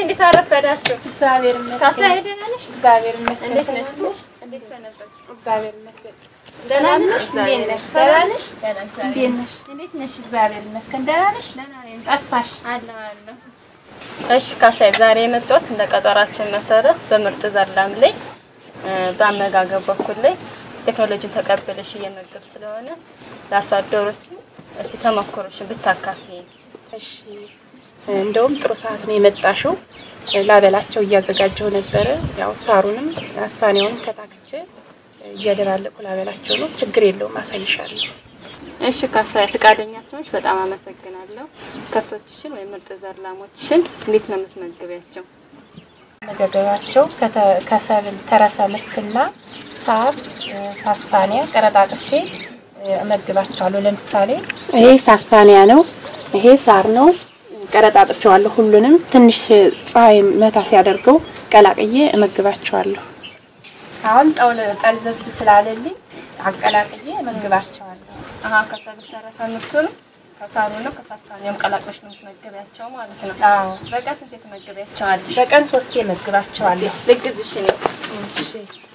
እንዴት አረፈዳችሁ? እግዚአብሔር ካሳ ይመስገን። ደህና ነሽ? እግዚአብሔር ይመስገን። እንዴት ነሽ? ሰላም ነሽ? እንዴት ሰነበትሽ? እግዚአብሔር ይመስገን። ደህና ሰላም ነሽ? ነሽ? እግዚአብሔር እንዴት ነሽ? ይመስገን። ሰላም ነሽ? ደህና እግዚአብሔር እንዴት ነሽ? እንዴት ነሽ? እግዚአብሔር ይመስገን። ደህና ነሽ? ደህና ነኝ። ጠፋሽ። አለሁ አለሁ። እሺ ካሳይ፣ ዛሬ የመጣሁት እንደ ቀጠሯችን መሰረት በምርጥ ዘር ላም ላይ እ፣ በአመጋገብ በኩል ላይ ቴክኖሎጂን ተቀብለሽ እየመገብ ስለሆነ ለአርሶ አደሮች እስቲ ተሞክሮሽን ብታካፊ። እሺ እንደውም ጥሩ ሰዓት ነው የመጣሽው። ላበላቸው እያዘጋጀው ነበረ። ያው ሳሩንም አስፓኒያውንም ከታክቼ እያደባለቁ ላበላቸው ነው። ችግር የለውም፣ አሳይሻለሁ። እሺ ካሳይ፣ ፈቃደኛ ስለሆንሽ በጣም አመሰግናለሁ። ከብቶችሽን ወይም ምርጥ ዘር ላሞችሽን እንዴት ነው የምትመግቢያቸው? መገገባቸው ከተ- ከሰብል ተረፈ ምርትና ሳር ሳስፓኒያ ቀረጣጥፌ እመግባቸዋለሁ። ለምሳሌ ይሄ ሳስፓኒያ ነው፣ ይሄ ሳር ነው። ቀረጣጥፌዋለሁ ሁሉንም። ትንሽ ፀሐይ መታ ሲያደርገው ቀላቅዬ እመግባቸዋለሁ። አሁን ጠውል ጠልዘዝ ስላለልኝ አቀላቅዬ እመግባቸዋለሁ። አሀ ከሰብል ተረፈ ምርቱንም ከሳሩንም ከሳስፓኒያም ቀላቅለሽ ነው የምትመግቢያቸው ማለት ነው። አዎ በቀን ስንት ትመግቢያቸዋለሽ? በቀን ሶስቴ እመግባቸዋለሁ። ልግዝሽ እኔ እሺ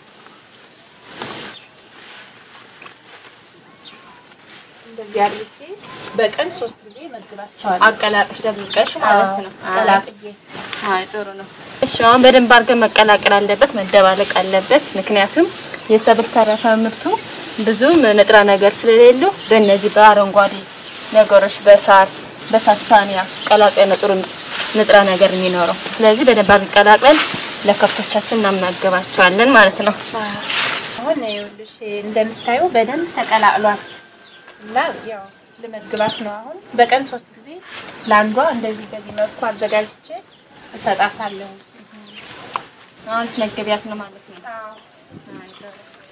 እንደዚህ አድርጌ በቀን ሶስት ጊዜ እመግባቸዋለሁ። አቀላቅሽ ደብልቀሽ ማለት ነው። ቀላቅዬ አይ ጥሩ ነው። እሺ አሁን በደንብ አድርገን መቀላቀል አለበት፣ መደባለቅ አለበት። ምክንያቱም የሰብል ተረፈ ምርቱ ብዙም ንጥረ ነገር ስለሌለው በእነዚህ በአረንጓዴ ነገሮች በሳር በሳስፓኒያ ቀላቅለን ነው ጥሩ ንጥረ ነገር የሚኖረው። ስለዚህ በደንብ አድርገን ቀላቅለን ለከብቶቻችን እናመገባቸዋለን ማለት ነው። አሁን ይኸውልሽ እንደምታየው በደንብ ተቀላቅሏል እና ያው ልመግባት ነው። አሁን በቀን ሶስት ጊዜ ለአንዷ እንደዚህ በዚህ መልኩ አዘጋጅቼ እሰጣታለሁ። አሁን ትመገቢያት ነው ማለት ነው። አይ ጥሩ።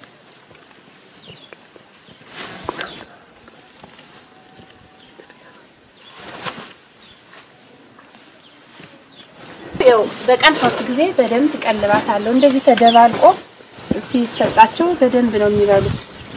ያው በቀን ሶስት ጊዜ በደንብ ትቀልባታለሁ። እንደዚህ ተደባልቆ ሲሰጣቸው በደንብ ነው የሚበሉት።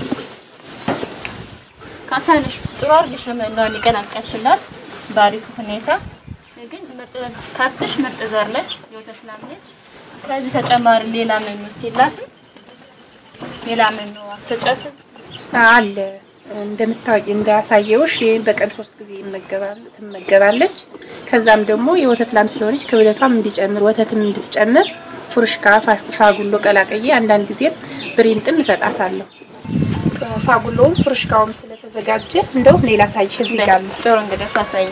ካሳነሽ ጥሩ አድርገሽ ነው መኖን ይቀላቀልሽላት ባሪፍ ሁኔታ ግን ምርጥ ከብትሽ ምርጥ ዘር ነች፣ የወተት ላም ነች። ከዚህ ተጨማሪ ሌላ መኖ ሲላት ሌላ መኖ አትሰጫትም? አለ እንደምታውቂ እንዳሳየውሽ ይሄን በቀን ሶስት ጊዜ ይመገባል ትመገባለች። ከዛም ደግሞ የወተት ላም ስለሆነች ክብደቷም እንዲጨምር ወተትም እንድትጨምር ፉርሽካ ፋ- ፋጉሎ ቀላቅዬ አንዳንድ ጊዜም ብሬንጥም እሰጣታለሁ። ፋጉሎውም ፉርሽካውም ስለተዘጋጀ እንደውም ሌላ ሳይሽ እዚህ ጋር አለ። ጥሩ እንግዲህ ታሳይ።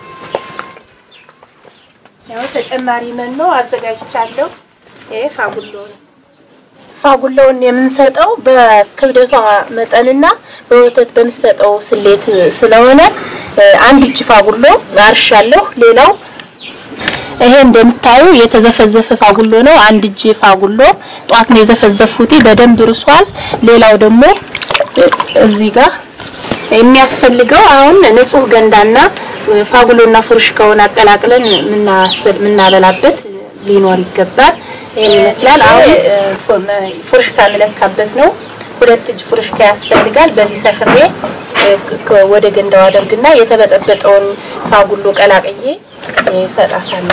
ያው ተጨማሪ መኖ አዘጋጅቻለሁ። ይሄ ፋጉሎ ነው። ፋጉሎውን የምንሰጠው በክብደቷ መጠንና በወተት በምሰጠው ስሌት ስለሆነ እ፣ አንድ እጅ ፋጉሎ አርሻለሁ። ሌላው ይሄ እንደምታዩ የተዘፈዘፈ ፋጉሎ ነው። አንድ እጅ ፋጉሎ ጧት ነው የዘፈዘፉት፣ በደንብ ርሷል። ሌላው ደግሞ እ፣ እዚህ ጋር የሚያስፈልገው አሁን ንጹህ ገንዳና እ፣ ፋጉሎና ፉርሽካውን አቀላቅለን የምናስፈል- የምናበላበት ሊኖር ይገባል። ይሄን ይመስላል። አሁን እ፣ ፉ- መ- ፉርሽካ እንለካበት ነው። ሁለት እጅ ፉርሽካ ያስፈልጋል። በዚህ ሰፍሬ እ፣ ከ- ወደ ገንዳው አደርግና የተበጠበጠውን ፋጉሎ ቀላቅዬ እሰጣታለሁ።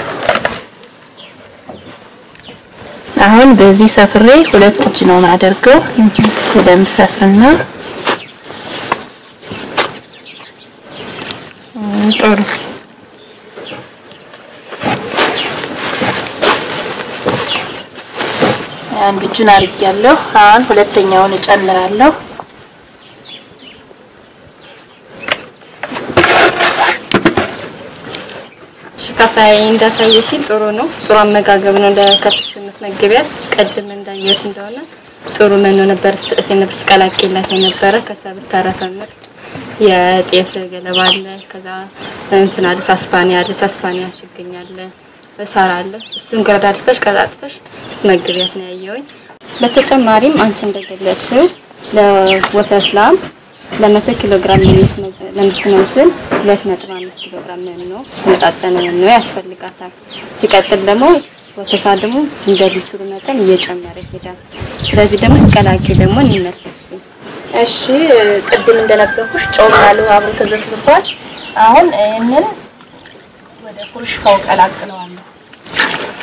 አሁን በዚህ ሰፍሬ ሁለት እጅ ነው ማደርገው። በደንብ ሰፍርና እም፣ ጥሩ አንድ እጁን አድርጊያለሁ። አሁን ሁለተኛውን እጨምራለሁ። እሺ ካሳይ እንዳሳየሽኝ ጥሩ ነው። ጥሩ አመጋገብ ነው ለከብትሽ የምትመግቢያት። ቅድም እንዳየሁት እንደሆነ ጥሩ መኖ ነበር ስጥት የነበር ስትቀላቂላት የነበረ ከሰብል ተረፈ ምርት የጤፍ ገለባ አለ፣ ከዛ እንትን አለ ሳስፓኒያ አለ፣ ሳስፓኒያ ችግኝ አለ፣ በሳር አለ። እሱን ገረዳድፈሽ ቀላጥፈሽ ስትመግቢያት ነው ያየሁኝ። በተጨማሪም አንቺ እንደገለጽሽው ለወተት ላም ለመቶ ኪሎ ግራም ለምትመዝን ሁለት ነጥብ አምስት ኪሎ ግራም መኖ የተመጣጠነ መኖ ያስፈልጋታል። ሲቀጥል ደግሞ ወተቷ ደግሞ እንደ ሊትሩ መጠን እየጨመረ ይሄዳል። ስለዚህ ደግሞ ስትቀላቂ ደግሞ እንመልከት እስኪ። እሺ ቅድም እንደነበርኩሽ ጨው ያለው አብሮ ተዘፍዝፏል። አሁን ይህንን ወደ ፉርሽካው ቀላቅለዋለሁ።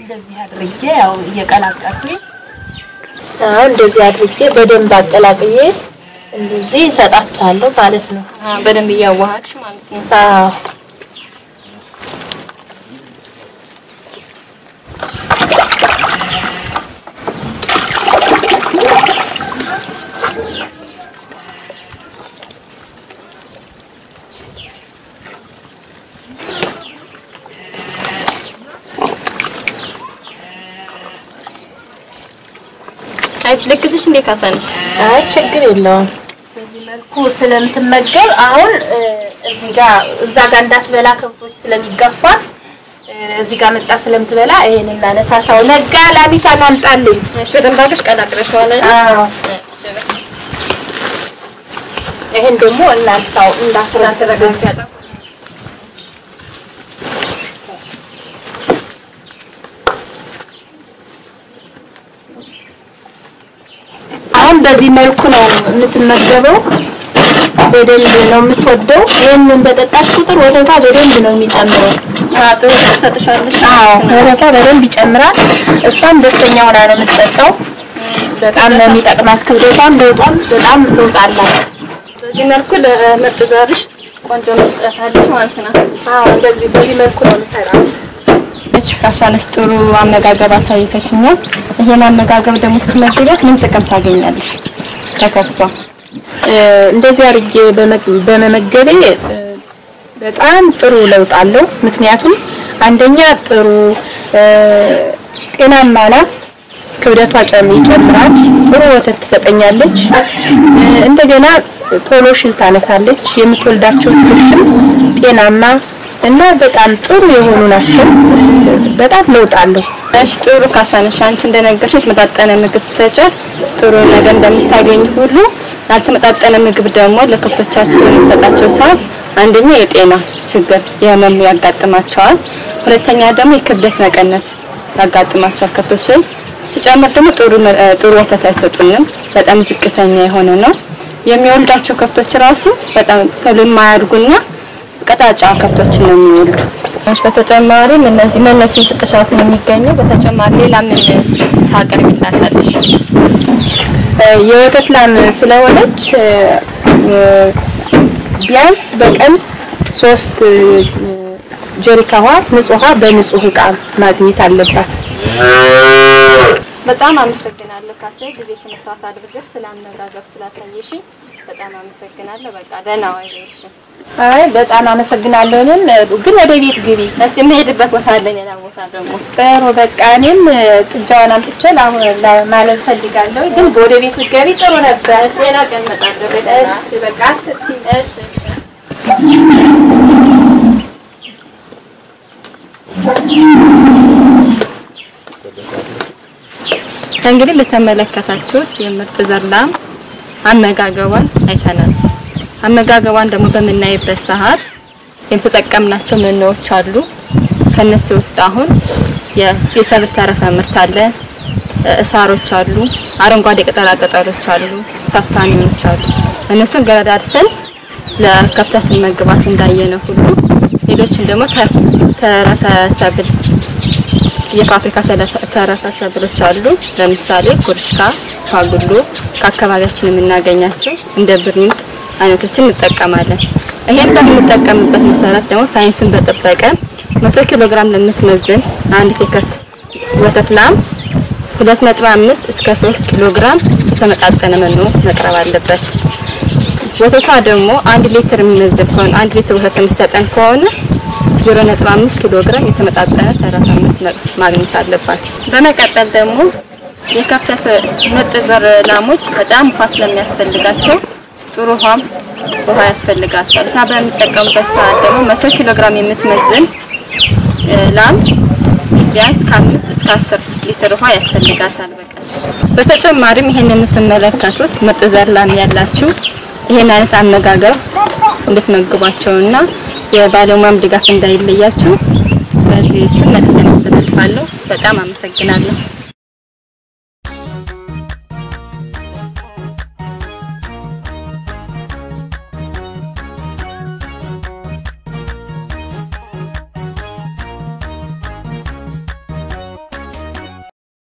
እንደዚህ አድርጌ ያው እየቀላቀልኩኝ አሁን እንደዚህ አድርጌ በደንብ አቀላቅዬ እንደዚህ እሰጣቸዋለሁ ማለት ነው። አ፣ በደንብ እያዋሃድሽ ማለት ነው። አዎ አንቺ ልክትሽ እንዴ ካሳንሽ? አይ ችግር የለውም። በዚህ መልኩ ስለምትመገብ አሁን እ፣ እዚህ ጋር እዛ ጋር እንዳትበላ ከብቶች ስለሚገፋት እ፣ እዚህ ጋር መጣ ስለምትበላ ይሄን እናነሳሳው። ነጋ ላሚቷን አምጣልኝ። እሺ፣ በደንብ አድርገሽ ቀላቅለሽዋል አይደል? አዎ ይሄን ደግሞ እናንሳው እንዳትረጋጋ እንዳትረጋጋ አሁን በዚህ መልኩ ነው የምትመገበው። በደንብ ነው የምትወደው። ይህንን በጠጣች ቁጥር ወተቷ በደንብ ነው የሚጨምረው። አ፣ ጥሩ ትሰጥሻለሽ። አዎ ወተቷ በደንብ ይጨምራል። እሷም ደስተኛ ሆና ነው የምትጠጣው። በጣም ነው የሚጠቅማት። ክብደቷም ለውጧም በጣም ለውጥ አላት። በዚህ መልኩ ለምርጥ ዘርሽ ቆንጆ መስጠት አለሽ ማለት ነው። አዎ በዚህ በዚህ መልኩ ነው የምሰራው። እሺ ካሻለሽ ጥሩ አመጋገብ አሳይተሽኛል። ይሄን አመጋገብ ደግሞ ስትመገቢያት ምን ጥቅም ታገኛለሽ ከከብቷ? እ፣ እንደዚህ አድርጌ በመ- በመመገቤ እ፣ በጣም ጥሩ ለውጥ አለው። ምክንያቱም አንደኛ ጥሩ እ፣ ጤናማ ናት። ክብደቷ ጨም ይጨምራል። ጥሩ ወተት ትሰጠኛለች። እ፣ እንደገና ቶሎ ሽል ታነሳለች። የምትወልዳቸው ልጆችም ጤናማ እና በጣም ጥሩ የሆኑ ናቸው። እ፣ በጣም ለውጥ አለው። እሺ ጥሩ ካሳነሽ፣ አንቺ እንደነገርሽ የተመጣጠነ ምግብ ስሰጫት ጥሩ ነገር እንደምታገኝ ሁሉ ያልተመጣጠነ ምግብ ደግሞ ለከብቶቻችን የምንሰጣቸው ሰዓት አንደኛ የጤና ችግር የህመም ያጋጥማቸዋል። ሁለተኛ ደግሞ የክብደት መቀነስ ያጋጥማቸዋል ከብቶችን ሲጨምር ደግሞ ጥሩ መ- ጥሩ ወተት አይሰጡንም። በጣም ዝቅተኛ የሆነ ነው። የሚወልዳቸው ከብቶች ራሱ በጣም ቶሎ የማያድጉና ቀጣጫ ከብቶችን ነው የሚወልዱ። እሺ በተጨማሪም እነዚህ መኖችን ስጥሻት ነው የሚገኘው። በተጨማሪ ሌላ ምን ታቀርቢላታለሽ? እ፣ የወተት ላም ስለሆነች እ፣ እ፣ ቢያንስ በቀን ሶስት እ፣ ጀሪካ ውሃ ንጹህ ውሃ በንጹህ እቃ ማግኘት አለባት። በጣም አመሰግናለሁ ካሳይ፣ ጊዜሽን ሰዓት አድርገሽ ስለ አመጋገብ ስላሳየሽኝ በጣም አመሰግናለሁ። በቃ ደህና ዋይ በይሽ። አይ በጣም አመሰግናለሁ። እኔም እ፣ ግን ወደ ቤት ግቢ። እስቲ የምሄድበት ቦታ አለ፣ ሌላ ቦታ ደግሞ ጥሩ በቃ እኔም እ፣ ጥጃዋን አምጥቼ ላሁን ላ- ማለት ፈልጋለሁ። ግን ወደ ቤት ብትገቢ ጥሩ ነበር። ሌላ ቀን እመጣለሁ። በደህና እሺ፣ በቃ አትጥፊ። እሺ እንግዲህ ለተመለከታችሁት የምርጥ ዘር ላም አመጋገቧን አይተናል። አመጋገቧን ደግሞ በምናይበት ሰዓት የተጠቀምናቸው መኖዎች አሉ። ከነሱ ውስጥ አሁን የ- የሰብል ተረፈ ምርት አለ፣ እሳሮች አሉ፣ አረንጓዴ ቅጠላ ቅጠሎች አሉ፣ ሳስታሚዎች አሉ። እነሱን ገረዳድተን ለከብታ ስንመግባት እንዳየነው ሁሉ ሌሎችን ደግሞ ተ- ተረፈ ሰብል የፋብሪካ ተለፈ- ተረፈ ሰብሎች አሉ። ለምሳሌ ኩርሽካ፣ ፋጉሎ ከአካባቢያችን የምናገኛቸው እንደ ብሪንጥ አይነቶችን እንጠቀማለን። ይሄን በምንጠቀምበት መሰረት ደግሞ ሳይንሱን በጠበቀ መቶ ኪሎ ግራም ለምትመዝን አንዲት የከብት ወተት ላም 2.5 እስከ 3 ኪሎ ግራም የተመጣጠነ መኖ መቅረብ አለበት። ወተቷ ደግሞ አንድ ሊትር የሚመዝን ከሆነ አንድ ሊትር ወተት የሚሰጠን ከሆነ 0.5 ኪሎ ግራም የተመጣጠነ ተረፈ ምርት ማግኘት አለባት። በመቀጠል ደግሞ የከብት ምርጥ ዘር ላሞች በጣም ውሃ ስለሚያስፈልጋቸው ጥሩ ውሃም ውሃ ያስፈልጋቸዋል እና በሚጠቀሙበት ሰዓት ደግሞ 100 ኪሎ ግራም የምትመዝን እ፣ ላም ቢያንስ ከአምስት እስከ አስር ሊትር ውሃ ያስፈልጋታል በቀን። በተጨማሪም ይሄን የምትመለከቱት ምርጥ ዘር ላም ያላችሁ ይሄን አይነት አመጋገብ እንድትመግቧቸውና የባለሙያም ድጋፍ እንዳይለያችሁ በዚህ ስም መልዕክት አስተላልፋለሁ። በጣም አመሰግናለሁ።